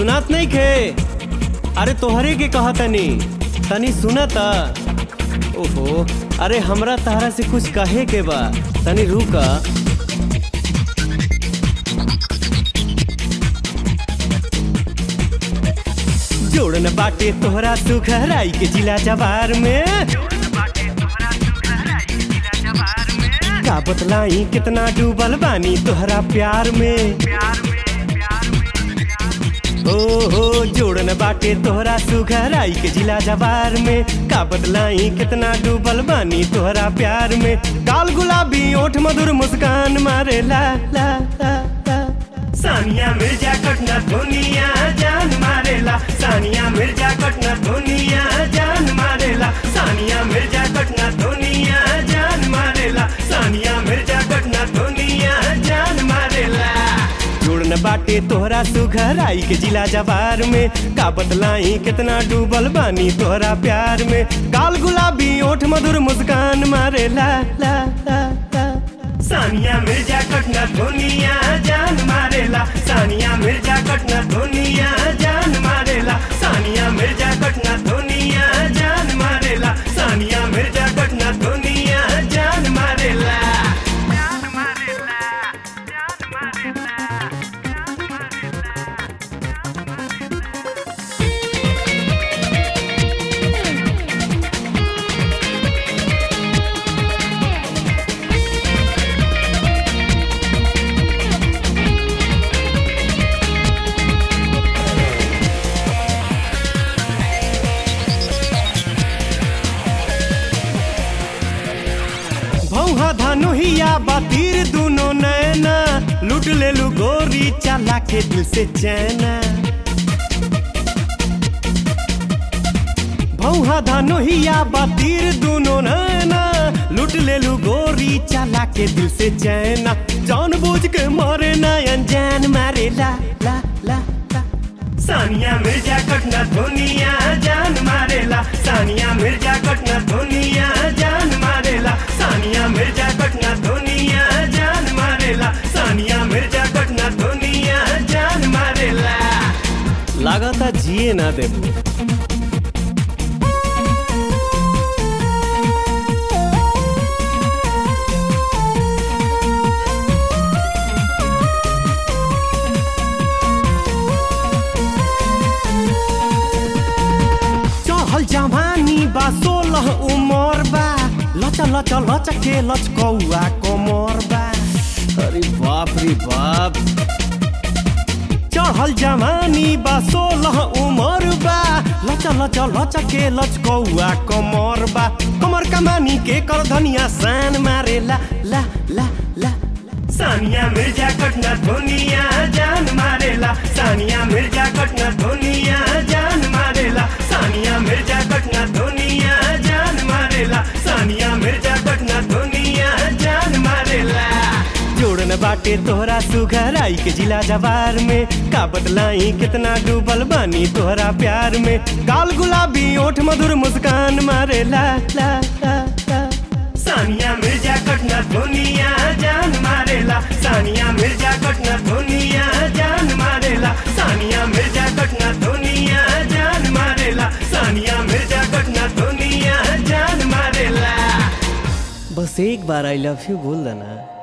सुनात नहीं खे अरे तोहरे के कहा तनी तनी सुना ता ओहो अरे हमरा तारा से कुछ कहे के बा तनी रुका जोड़न बाटे तोहरा सुखराई के जिला जवार में का बतलाई कितना डूबल बानी तोहरा प्यार में ओ हो जोड़न बाटे तोहरा सुघराई के जिला जवार में का बदलाई कितना डूबल बानी तोहरा प्यार में काल गुलाबी ओठ मधुर मुस्कान मारे ला ला ला ला सानिया मिर्जा कटना दुनिया जान मारेला सानिया मिर्जा कटना दुनिया जान मारेला सानिया मिर्जा कटना दुनिया जान मारेला सानिया मिर्जा कटना दुनिया जान मारेला जुड़न बाटे तोहरा सुघराई के जिला जवार में का बदलाई कितना डूबल बानी तोहरा प्यार में काल गुलाबी ओठ मधुर मुस्कान मारे ला ला ला ला सानिया मिर्जा कटना दुनिया जान मारेला सानिया मिर्जा कटना दुनिया जान मारेला सानिया मिर्जा कटना दुनिया जान मारेला सानिया मिर्जा कटना दुनिया जान मारेला भौहा धनुहिया बातीर दुनो नैना लूट ले लू गोरी चला के दिल से चैना भौहा धनुहिया बातीर दुनो नैना लूट ले लू गोरी चला के दिल से चैना जान बूझ के मारे ना अनजान मारे ला ला ला ला सानिया मिर्जा कटना दुनिया जान मारेला सानिया मिर्जा कटना दुनिया जान मारेला सानिया मिर्जा कटना दुनिया जान मारेला सानिया मिर्जा कटना दुनिया जान मारेला लागता जिए ना देबू चहल जवानी बा सोलह उमर बा लच लच लच के लचकौआ कमर बा अरे बाप रे बाप चढ़ल जवानी बा सोलह उमर बा लच लच लच के लचकौआ कमर बा कमर कमानी के कर धनिया सान मारे ला ला ला ला सानिया मिर्जा कटना दुनिया जान मारेला सानिया मिर्जा कटना दुनिया जान मारेला सानिया मिर्जा कटना दुनिया जान मारेला सानिया मिर्जा कटना दुनिया जान मारेला जोड़न बाटे तोहरा सुघराई के जिला जवार में का बदलाई कितना डूबल बानी तोहरा प्यार में काल गुलाबी ओठ मधुर मुस्कान मारे ला ला ला ला सानिया मिर्जा कटना दुनिया जान मारेला सानिया मिर्जा कटना दुनिया जान मारेला सानिया मिर्जा कटना दुनिया जान मारेला सानिया मिर्जा कटना दुनिया जान मारेला बस एक बार आई लव यू बोल देना